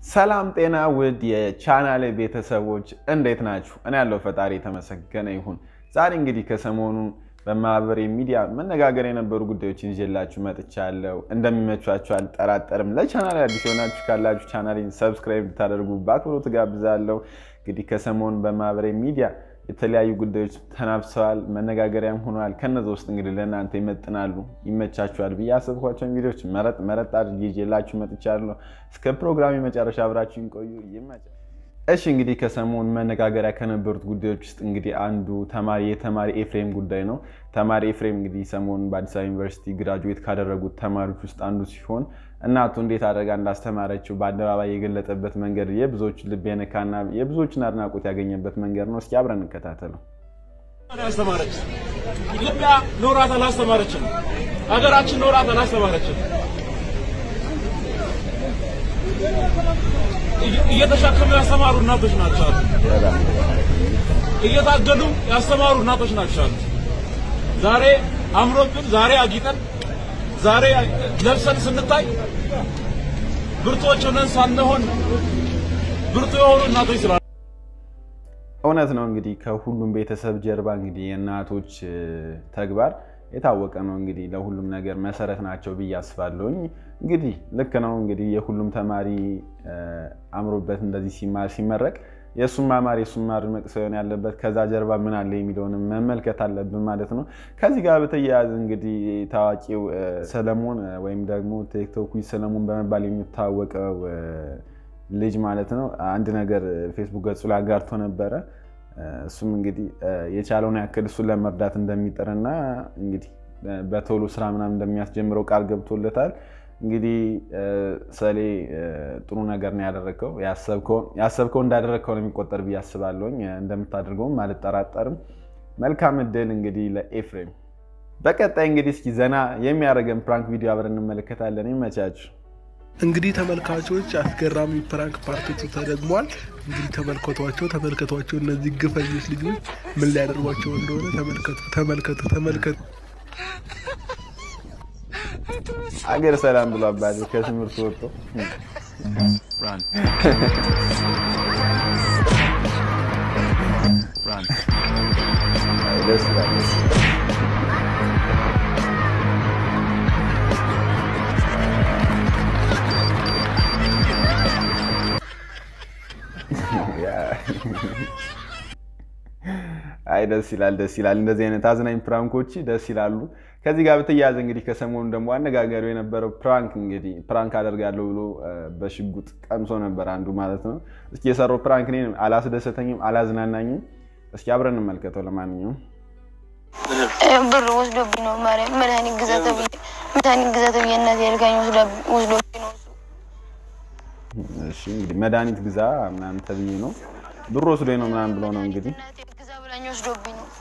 ሰላም ጤና ውድ የቻናሌ ቤተሰቦች እንዴት ናችሁ? እኔ ያለው ፈጣሪ የተመሰገነ ይሁን። ዛሬ እንግዲህ ከሰሞኑ በማህበራዊ ሚዲያ መነጋገር የነበሩ ጉዳዮችን ይዤላችሁ መጥቻለሁ። እንደሚመቿችሁ አልጠራጠርም። ለቻናል አዲስ የሆናችሁ ካላችሁ ቻናሌን ሰብስክራይብ ብታደርጉ በአክብሮት ጋብዛለሁ። እንግዲህ ከሰሞኑ በማህበራዊ ሚዲያ የተለያዩ ጉዳዮች ተናፍሰዋል፣ መነጋገሪያም ሆነዋል። ከነዚ ውስጥ እንግዲህ ለእናንተ ይመጥናሉ፣ ይመቻችኋል ብዬ አሰብኳቸውን ቪዲዮዎች መረጥ መረጥ አድርጌ ይዤላችሁ መጥቻለሁ። እስከ ፕሮግራሚ መጨረሻ አብራችሁን ቆዩ። ይመቻል። እሺ እንግዲህ ከሰሞኑ መነጋገሪያ ከነበሩት ጉዳዮች ውስጥ እንግዲህ አንዱ ተማሪ የተማሪ ኤፍሬም ጉዳይ ነው። ተማሪ ኤፍሬም እንግዲህ ሰሞኑን በአዲስ አበባ ዩኒቨርሲቲ ግራጁዌት ካደረጉት ተማሪዎች ውስጥ አንዱ ሲሆን እናቱ እንዴት አድርጋ እንዳስተማረችው በአደባባይ የገለጠበት መንገድ የብዙዎችን ልብ የነካና የብዙዎችን አድናቆት ያገኘበት መንገድ ነው። እስኪ አብረን እንከታተለው። ያስተማረች ኢትዮጵያ ኖራት አላስተማረችም። ሀገራችን ኖራት አላስተማረችም። እየተሻከሙ ያስተማሩ እናቶች ናቸው አሉ። እየታገሉ ያስተማሩ እናቶች ናቸው አሉ። ዛሬ አምሮብን፣ ዛሬ አጊጠን፣ ዛሬ ለብሰን ስንታይ ብርቶች ሆነን ሳንሆን ብርቱ የሆኑ እናቶች ስላሉ እውነት ነው እንግዲህ ከሁሉም ቤተሰብ ጀርባ እንግዲህ የእናቶች ተግባር የታወቀ ነው። እንግዲህ ለሁሉም ነገር መሰረት ናቸው ብዬ አስባለሁኝ። እንግዲህ ልክ ነው እንግዲህ የሁሉም ተማሪ አምሮበት እንደዚህ ሲማር ሲመረቅ የእሱም ማማር የእሱም ማድመቅ ሳይሆን ያለበት ከዛ ጀርባ ምን አለ የሚለውን መመልከት አለብን ማለት ነው። ከዚህ ጋር በተያያዘ እንግዲህ ታዋቂው ሰለሞን ወይም ደግሞ ቲክቶክ ሰለሞን በመባል የሚታወቀው ልጅ ማለት ነው አንድ ነገር ፌስቡክ ገጹ ላይ አጋርቶ ነበረ። እሱም እንግዲህ የቻለውን ያክል እሱን ለመርዳት እንደሚጥርና እንግዲህ በቶሎ ስራ ምናምን እንደሚያስጀምረው ቃል ገብቶለታል። እንግዲህ ሰሌ ጥሩ ነገር ነው ያደረግከው። ያሰብከው እንዳደረግከው ነው የሚቆጠር ብዬ አስባለሁኝ። እንደምታደርገውም አልጠራጠርም። መልካም እድል እንግዲህ ለኤፍሬም። በቀጣይ እንግዲህ እስኪ ዘና የሚያደርገን ፕራንክ ቪዲዮ አብረን እንመለከታለን። ይመቻችሁ። እንግዲህ ተመልካቾች አስገራሚ ፕራንክ ፓርቲቱ ተደግሟል። እንግዲህ ተመልከቷቸው ተመልከቷቸው። እነዚህ ግፈኞች ልጆች ምን ሊያደርጓቸው እንደሆነ ተመልከቱ ተመልከቱ ተመልከቱ። አገር ሰላም ብሎ አባቴ ከትምህርት ወጥቶ ደስ ይላል። አይ ደስ ይላል፣ ደስ ይላል። እንደዚህ አይነት አዝናኝ ፕራንኮች ደስ ይላሉ። ከዚህ ጋር በተያያዘ እንግዲህ ከሰሞኑ ደግሞ አነጋጋሪው የነበረው ፕራንክ እንግዲህ ፕራንክ አደርጋለሁ ብሎ በሽጉጥ ቀምሶ ነበር አንዱ ማለት ነው። እስኪ የሰራው ፕራንክ እኔን አላስደሰተኝም፣ አላዝናናኝም። እስኪ አብረን እንመልከተው። ለማንኛውም ብር ወስዶብኝ ነው ማርያም መድኃኒት ግዛ ተብዬ መድኃኒት ግዛ ተብዬ እናቴ ልካኝ ወስዶብኝ ነው እሱ እሺ እንግዲህ መድኃኒት ግዛ ምናምን ተብዬ ነው ብር ወስዶኝ ነው ምናምን ብሎ ነው እንግዲህ እናቴ ግዛ ብላኝ ወስዶብኝ ነው።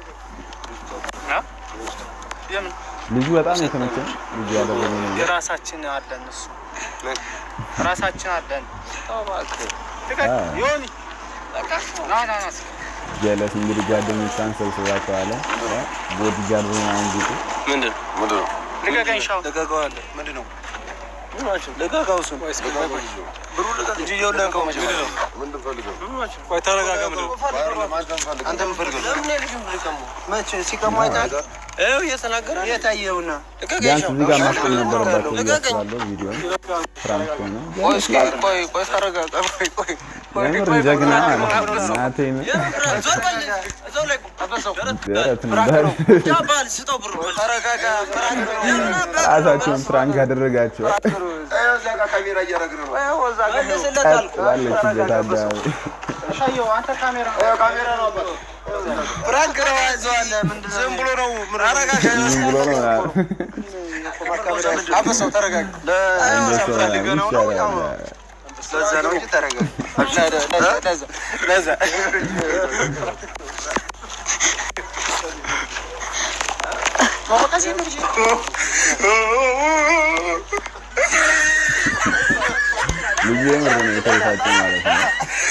ልጁ በጣም የተመቸኝ ልጁ ያደረገው ነገር የራሳችን አለን እሱ ራሳችን አለን። ዮኒ ና ና ና ጀለስ እንግዲህ ጓደኞቿን ሰብስባቸዋለ ቦዲ ጋርድ ምናምን ጊዜ ምንድን ምንድን ነው? ልቀቀኝ ሻው ልቀቀዋለህ። ምንድን ነው? ልቀቀው እሱን። ብሩ ልቀቅ እንጂ ይኸው ልቀቀው መጀመሪያ። ምንድን ፈልገው? ቆይ ተረጋጋ። ምንድን ነው አንተ ምን ፈልገው? መቼ ሲቀማ አይተሃል? ይኸው እየተናገረ የታየውና ቢያንስ እዚህ ጋር ማስቆም ነበረባቸው ብዬ አስባለሁ። ቪዲዮ ፕራንክ ሆነ ቆይ እስኪ ቆይ ቆይ ተረጋጋ። ቆይ ቆይ የምር ጀግና ማለት ነው። እናቴን ደረትን በር ራሳቸውን ፕራንክ አደረጋቸው። ይኸው እዛ ጋር ካሜራ እያደረግን ነው። ቀጥ ባለችበት አደባባይ ይኸው ካሜራ ነው አባት። ፕራንክ ነው ያዘዋለ ምንድን ነው? ዝም ብሎ ነው። ምን ዝም ብሎ ነው ምናምን አበሰው ተረጋጋ። እንደሱ ፈልገህ ነው ነው ያው ይሻላል። ለዛ ነው እንጂ ተረጋጋ። ለዛ ለዛ ለዛ ልጁ የምር ነው የተበሳጨ ማለት ነው።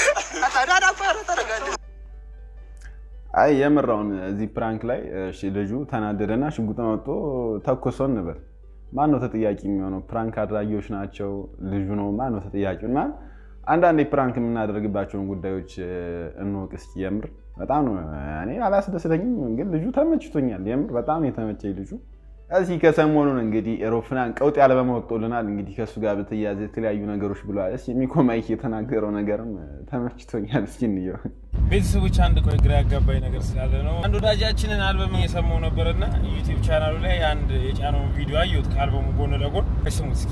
አይ የምራውን እዚህ ፕራንክ ላይ እሺ ልጁ ተናደደና ሽጉጥን አውጥቶ ተኮሰው እንበል ማን ነው ተጠያቂ የሚሆነው? ፕራንክ አድራጊዎች ናቸው? ልጁ ነው? ማን ነው ተጠያቂው? እና አንዳንድ ፕራንክ የምናደርግባቸውን ጉዳዮች እንወቅ እስኪ። የምር በጣም ነው እኔ አላስደስተኝም፣ ግን ልጁ ተመችቶኛል። የምር በጣም የተመቸኝ ልጁ እዚህ ከሰሞኑን እንግዲህ ሮፍናን ቀውጥ ያለመማ ወጥቶልናል። እንግዲህ ከእሱ ጋር በተያያዘ የተለያዩ ነገሮች ብለዋል። እስኪ ሚኮ ማይክ የተናገረው ነገርም ተመችቶኛል። እስኪ እንየው። ቤተሰቦች አንድ ቆይ ግራ ያጋባኝ ነገር ስላለ ነው። አንድ ወዳጃችንን አልበም እየሰማው ነበርና ዩቲዩብ ቻናሉ ላይ አንድ የጫነውን ቪዲዮ አየሁት ከአልበሙ ጎን ለጎን ስሙት እስኪ።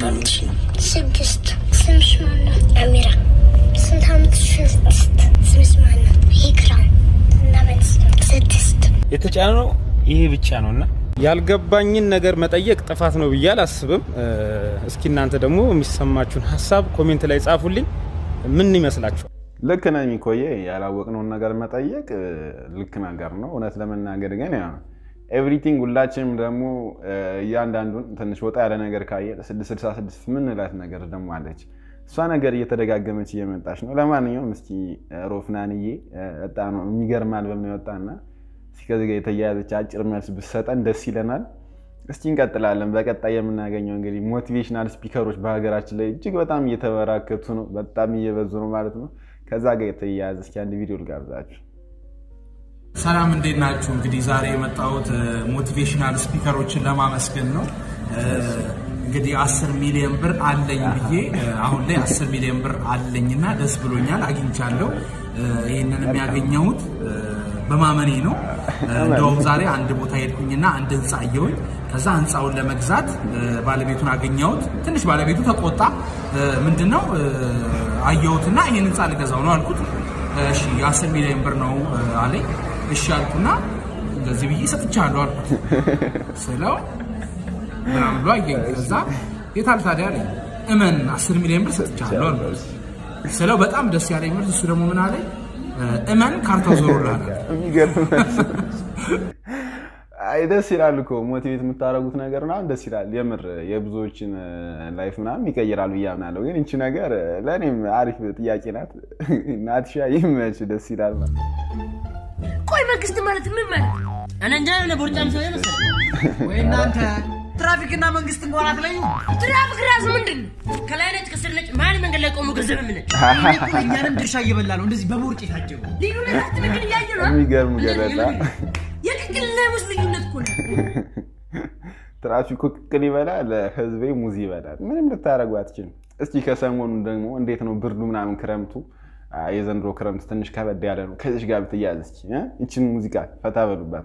ስድስት ስምሽ ማን ነው? አሚራ ስንት ዓመትሽ? ስድስት ስምሽ ማን ነው? ይክራም እና በት ስድስት የተጫነው ይሄ ብቻ ነው እና ያልገባኝን ነገር መጠየቅ ጥፋት ነው ብዬ አላስብም። እስኪ እናንተ ደግሞ የሚሰማችሁን ሀሳብ ኮሜንት ላይ ጻፉልኝ። ምን ይመስላችኋል? ልክ ነው የሚኮየ ያላወቅነውን ነገር መጠየቅ ልክ ነገር ነው። እውነት ለመናገር ግን ያው ኤቭሪቲንግ ሁላችንም ደግሞ እያንዳንዱን ትንሽ ወጣ ያለ ነገር ካየ 666 ምንላት ነገር ደግሞ አለች። እሷ ነገር እየተደጋገመች እየመጣች ነው። ለማንኛውም እስኪ ሮፍናንዬ ወጣ ነው የሚገርም አልበም ነው የወጣና እስኪ ከዚህ ጋር የተያያዘች አጭር መልስ ብሰጠን ደስ ይለናል። እስኪ እንቀጥላለን። በቀጣይ የምናገኘው እንግዲህ ሞቲቬሽናል ስፒከሮች በሀገራችን ላይ እጅግ በጣም እየተበራከቱ ነው፣ በጣም እየበዙ ነው ማለት ነው። ከዛ ጋር የተያያዘ እስኪ አንድ ቪዲዮ ልጋብዛችሁ። ሰላም እንዴት ናችሁ? እንግዲህ ዛሬ የመጣሁት ሞቲቬሽናል ስፒከሮችን ለማመስገን ነው። እንግዲህ አስር ሚሊዮን ብር አለኝ ብዬ አሁን ላይ አስር ሚሊዮን ብር አለኝና ደስ ብሎኛል፣ አግኝቻለሁ። ይህንን የሚያገኘሁት በማመኔ ነው። እንደውም ዛሬ አንድ ቦታ ሄድኩኝና አንድ ህንፃ አየሁኝ። ከዛ ህንፃውን ለመግዛት ባለቤቱን አገኘሁት። ትንሽ ባለቤቱ ተቆጣ። ምንድነው አየሁትና ይህን ህንፃ ልገዛው ነው አልኩት። እሺ የአስር ሚሊዮን ብር ነው አለኝ። እሺ አልኩና እንደዚህ ብዬ ሰጥቻለሁ አልኩት ስለው ምናምን ብሎ አየኝ። ከዛ የታል ታዲያ አለኝ። እመን አስር ሚሊዮን ብር ሰጥቻለሁ አልኩት ስለው በጣም ደስ ያለኝ መልስ እሱ ደግሞ ምን አለኝ እመን ካርታው ዞሮልሃል። የሚገርም አይ ደስ ይላል እኮ ሞቲቬት የምታደርጉት ነገር ምናምን ደስ ይላል። የምር የብዙዎችን ላይፍ ምናምን ይቀይራሉ ብዬ አምናለሁ። ግን እንቺ ነገር ለእኔም አሪፍ ጥያቄ ናት። ናትሻ ይመች፣ ደስ ይላል ማለት ቆይ መንግስት ማለት ምን ማለት? እኔ እንጃ የሆነ ቦርጫም ሰው መሰለኝ። ወይ እናንተ ትራፊክና መንግስት እንኳን አትለዩ። ትራፊክ ራሱ ምንድን ነው? ከላይ ነጭ ከስር ነጭ መሀል መንገድ ላይ ቆሞ ገንዘብ የምነጭ ይሄ እኮ እኛንም ድርሻ እየበላ ነው። እንደዚህ በቦርጭ የታጀቡ ልዩነት ትክክል እያየ ነው። የሚገርም ገለጻ። የቅቅልና የሙዝ ልዩነት እኮ ነው። ትራፊኩ ቅቅል ይበላል፣ ህዝቤ ሙዝ ይበላል። ምንም ልታደርጉ አትችልም። እስኪ ከሰሞኑ ደግሞ እንዴት ነው ብርዱ ምናምን ክረምቱ? የዘንድሮ ክረምት ትንሽ ከበድ ያለ ነው። ከዚች ጋር ብትያዝ እስኪ ይችን ሙዚቃ ፈታ በሉባት።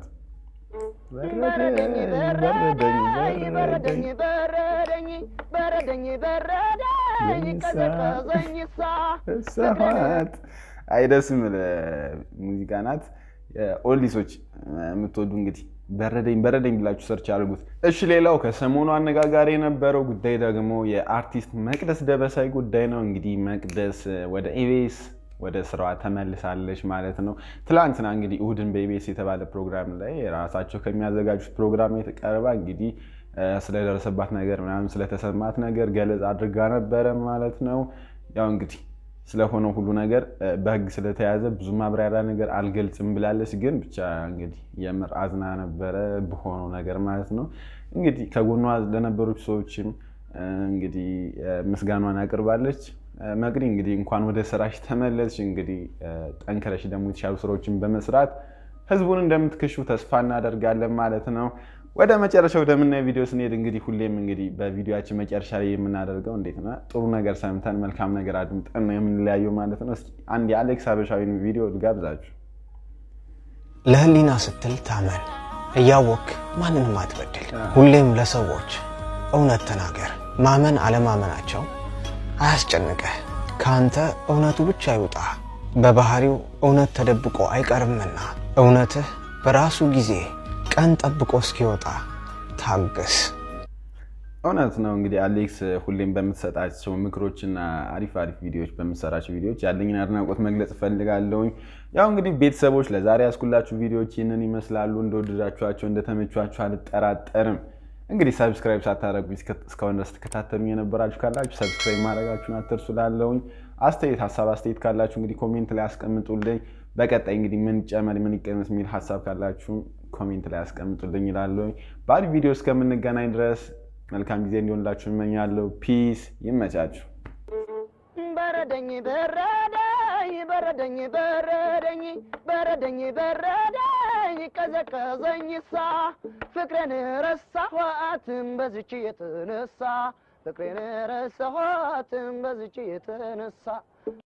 ሰት አይደስ ምል ሙዚቃ ናት። ኦልዲሶች የምትወዱ እንግዲህ በረደኝ በረደኝ ብላችሁ ሰርች አድርጉት። እሺ፣ ሌላው ከሰሞኑ አነጋጋሪ የነበረው ጉዳይ ደግሞ የአርቲስት መቅደስ ደበሳይ ጉዳይ ነው። እንግዲህ መቅደስ ወደ ኢቢኤስ ወደ ስራዋ ተመልሳለች ማለት ነው። ትላንትና እንግዲህ እሁድን በኢቢኤስ የተባለ ፕሮግራም ላይ ራሳቸው ከሚያዘጋጁት ፕሮግራም የተቀርባ እንግዲህ ስለደረሰባት ነገር ምናምን ስለተሰማት ነገር ገለጽ አድርጋ ነበረ ማለት ነው። ያው እንግዲህ ስለሆነው ሁሉ ነገር በህግ ስለተያዘ ብዙ ማብራሪያ ነገር አልገልጽም ብላለች። ግን ብቻ እንግዲህ የምር አዝና ነበረ በሆነው ነገር ማለት ነው። እንግዲህ ከጎኗ ለነበሩት ሰዎችም እንግዲህ ምስጋኗን አቅርባለች። መቅዲ እንግዲህ እንኳን ወደ ስራሽ ተመለስሽ። እንግዲህ ጠንክረሽ ደግሞ የተሻሉ ስራዎችን በመስራት ህዝቡን እንደምትክሹ ተስፋ እናደርጋለን ማለት ነው። ወደ መጨረሻ ወደምናየው ቪዲዮ ስንሄድ እንግዲህ ሁሌም እንግዲህ በቪዲዮችን መጨረሻ ላይ የምናደርገው እንዴት ነው ጥሩ ነገር ሰምተን መልካም ነገር አድምጠን ነው የምንለያየው ማለት ነው። እስኪ አንድ የአሌክስ ሀበሻዊን ቪዲዮ ልጋብዛችሁ። ለህሊና ስትል ታመን፣ እያወክ ማንንም አትበድል። ሁሌም ለሰዎች እውነት ተናገር። ማመን አለማመናቸው አያስጨንቀህ። ከአንተ እውነቱ ብቻ ይውጣ። በባህሪው እውነት ተደብቆ አይቀርምና እውነትህ በራሱ ጊዜ ቀን ጠብቆ እስኪወጣ ታገስ። እውነት ነው እንግዲህ አሌክስ ሁሌም በምትሰጣቸው ምክሮችና አሪፍ አሪፍ ቪዲዮዎች በምትሰራቸው ቪዲዮዎች ያለኝን አድናቆት መግለጽ እፈልጋለሁኝ። ያው እንግዲህ ቤተሰቦች ለዛሬ ያስኩላችሁ ቪዲዮዎች ይህንን ይመስላሉ። እንደወደዳችኋቸው እንደተመቿችሁ አልጠራጠርም። እንግዲህ ሰብስክራይብ ሳታደረጉ እስካሁን ድረስ ተከታተሉ የነበራችሁ ካላችሁ ሰብስክራይብ ማድረጋችሁን አትርሱ። ላለውኝ አስተያየት ሀሳብ አስተያየት ካላችሁ እንግዲህ ኮሜንት ላይ አስቀምጡልኝ። በቀጣይ እንግዲህ ምን ጨመር ምን ይቀነስ የሚል ሀሳብ ካላችሁ ኮሜንት ላይ አስቀምጡልኝ ይላለሁ። በአሪፍ ቪዲዮ እስከምንገናኝ ድረስ መልካም ጊዜ እንዲሆንላችሁ እመኛለሁ። ፒስ፣ ይመቻችሁ። በረደኝ በረደኝ በረደኝ በረደኝ በረደኝ በረደኝ ቀዘቀዘኝሳ ፍቅሬን ረሳኋትም በዝች የተነሳ ፍቅሬን ረሳኋትም በዝች የተነሳ